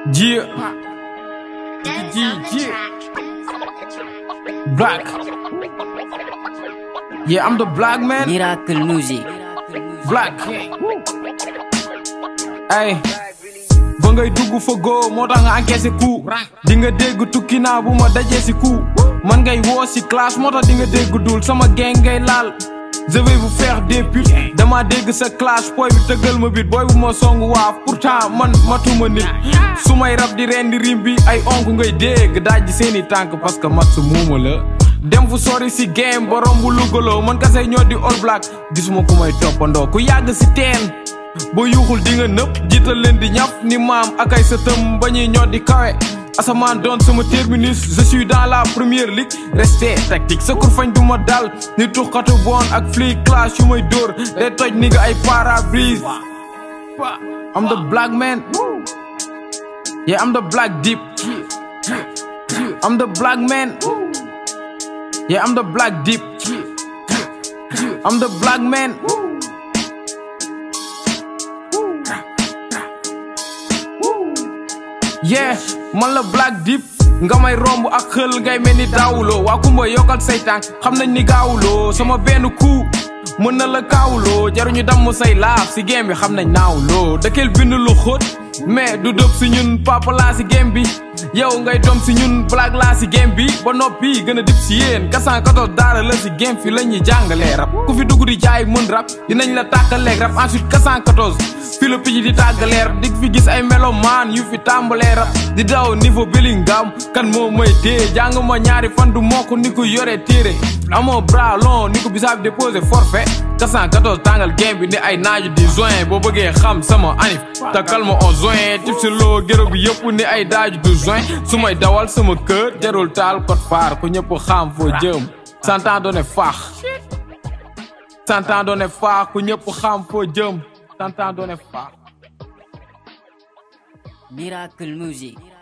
Yeah. G, G. Black. Yeah, I'm the black man. Miracle Music. Black. Ay. ba ngay dugg fa góo moo tax nga encaissé coup di nga dégg tukki naa bu ma dajee si coup man ngay woo si classe moo tax di nga dégg dul sama gang ngay laal je vais vous faire des putes dama dégg sa classe booy bi tëggal ma bit booy bu ma song waaf pourtant man matuma nit su may rab di reen di rim bi ay onk ngay dégg daaj seeni tànk parce que mat sa muuma la dem fu sori si game ba romb lugaloo man kase ñoo di all black gisuma ku may toppandoo ku yàgg si teen ba yuuxul di nga nëpp jiital leen di ñaf ni maam ak ay sëtëm ba ñuy ñoo di kawe asamaan doon sama terminus je suis dans la première ligue resté tactique sa kur fañ du ma dal ni tuxkatu bon ak flic clash yu may dóor day toj ni nga ay parabrise I'm the black man yeah I'm the black deep I'm the black man yeah I'm the black deep I'm the black man yeah man la black deep nga may romb ak xël ngay mel ni daawuloo waa kumba yokkal say tànk xam nañ ni gaawuloo sama benn coup mën na la kaawuloo jaruñu damm say laaf si game bi xam nañ naawuloo dëkkeel bind lu xóot mais du dëpp si ñun papa laa si game bi yow ngay doom si ñun black laa si game bi ba noppi gën a dip si yéen 414 daara la si game fi la ñuy jàngalee rap ku fi dugg di jaay mën rap dinañ la tàkkaleeg rap ensuite 414 fi la picc di tàggaleer dig fi gis ay melomaan yu fi tàmbalee rap di daw niveau Bellingham kan moo may téye jàng ma ñaari fan du mokk ni ko yore téere amoo bras long ni ko bisaab déposé forfait 414 tàngal game bi ni ay naaju di join boo bëggee xam sama anif takkal ma on join tip si loo géro bi yëpp ni ay daaju du join su may dawal sama kër jarul taal code phare ku ñëpp xam foo jëm santan doone faax santan doone faax ku ñëpp xam foo jëm santan doone faax Miracle Music.